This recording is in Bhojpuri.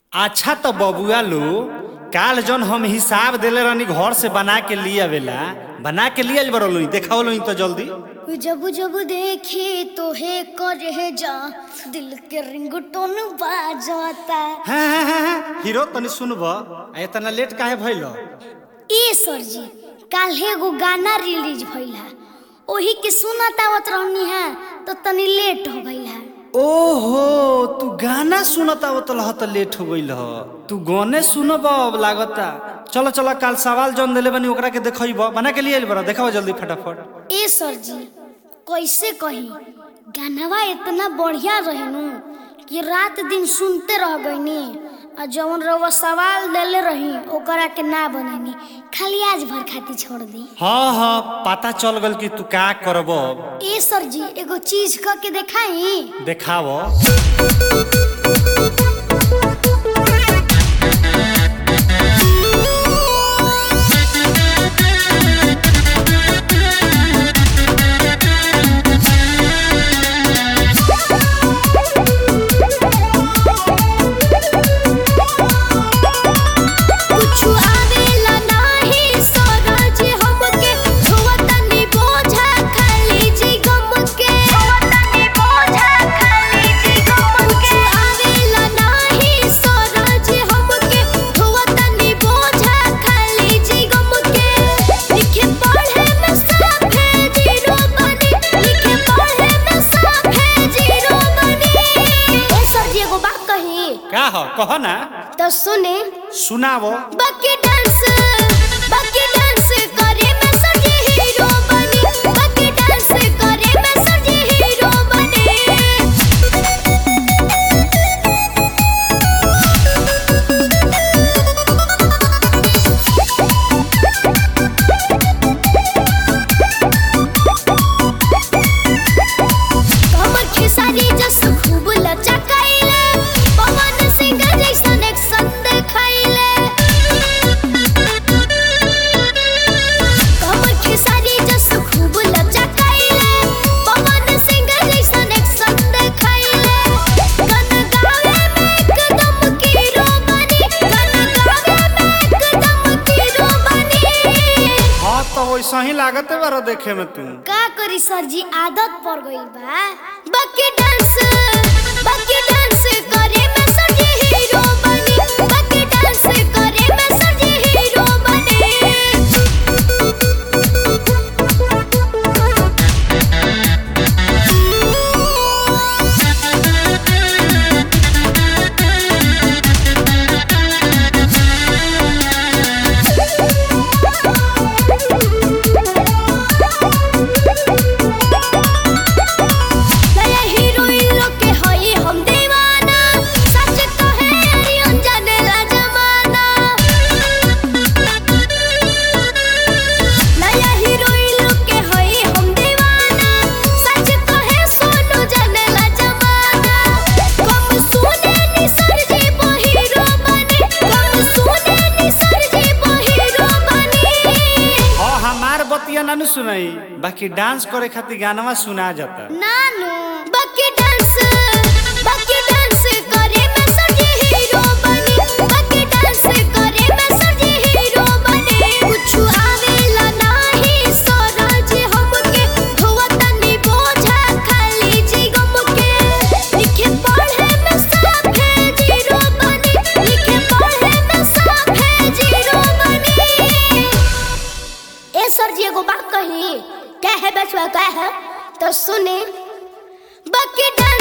अच्छा तो बबुआ लो काल जन हम हिसाब देले रहनी घर से बना के लिए आवेला बना के लिए आइल बरलो देखाओ लो तो जल्दी जब जब देखे तो हे करे जा दिल के रिंगटोन बाजता हाँ हाँ हाँ हाँ हीरो तनी सुनब आ इतना लेट काहे भइल ए सर जी काल एगो गाना रिलीज भइल है ओही के सुनत आवत रहनी है तो तनी लेट हो गइल है ओहो तू गाना सुनत आवत लह त लेट हो गइल ह तू गाने सुनब अब लागता चलो चलो काल सवाल जन देले बनी ओकरा के देखइब बना के लिए आइल बरा देखाओ जल्दी फटाफट ए सर जी कैसे कही गानवा इतना बढ़िया रहनु कि रात दिन सुनते रह गईनी आ जवन रउआ सवाल देले रही ओकरा के ना बनेनी खाली आज भर खाती छोड़ दी हाँ हाँ पता चल गल कि तू का करब ए सर जी एगो चीज क के देखाई देखाव कुछु आवेला नाही सरज हमके धोवतनी बोझा खाली जी गम के धोवतनी बोझा खाली जी गम के आवेला नाही सरज हमके धोवतनी बोझा खाली जी गम के लिखे पढ़े में साफे जीरो बनी लिखे पढ़े में साफे जीरो बनी ए सर जी एगो बात कही का हो कह ना तो सुने सुनाव बाकी डांस बाकी डांस करे मैं सजी हीरो बनी बाकी डांस करे मैं सजी हीरो बनी कमर खेसारी जस खूब लचकाइले पवन सिंह जैसन एक्शन देखाइले कमर खेसारी जस खूब लचकाइले पवन सिंह जैसन एक्शन देखाइले गन गावे में एकदम कीरो बनी गन गावे में एकदम कीरो बनी हाँ तो वैसा ही लागते बारो देखे में तू का करी सर जी आदत पड़ गई बा बाकी डांस बाकी डांस करे मैं सर जी हीरो बनी बाकी डांस करे मैं सर जी हीरो बनी नया हीरोइन लोग के हई हम दीवाना सच कहे अरियन जानेला जमाना नया हीरोइन लोग के हई हम दीवाना सच कहे सोनू जानेला जमाना कम सुने नि सर जी हीरो बने कम सुने नि सर जी हीरो बने हाँ हमार बतिया ना नु सुनाई बाकी डांस करे खातिर गानवा सुना जाता नानू बाकी डांस बाकी डांस करे मैं सजी हीरो बनी बाकी डांस करे मैं सजी हीरो बनी कुछ आवेला नाही सरज हमके धोवतनी बोझा खाली जी गम के लिखे पढ़े में साफे जीरो बनी लिखे पढ़े में साफे जीरो बनी ए सर जी एगो बात कही क्या है बचवा क्या है तो सुने बाकी डांस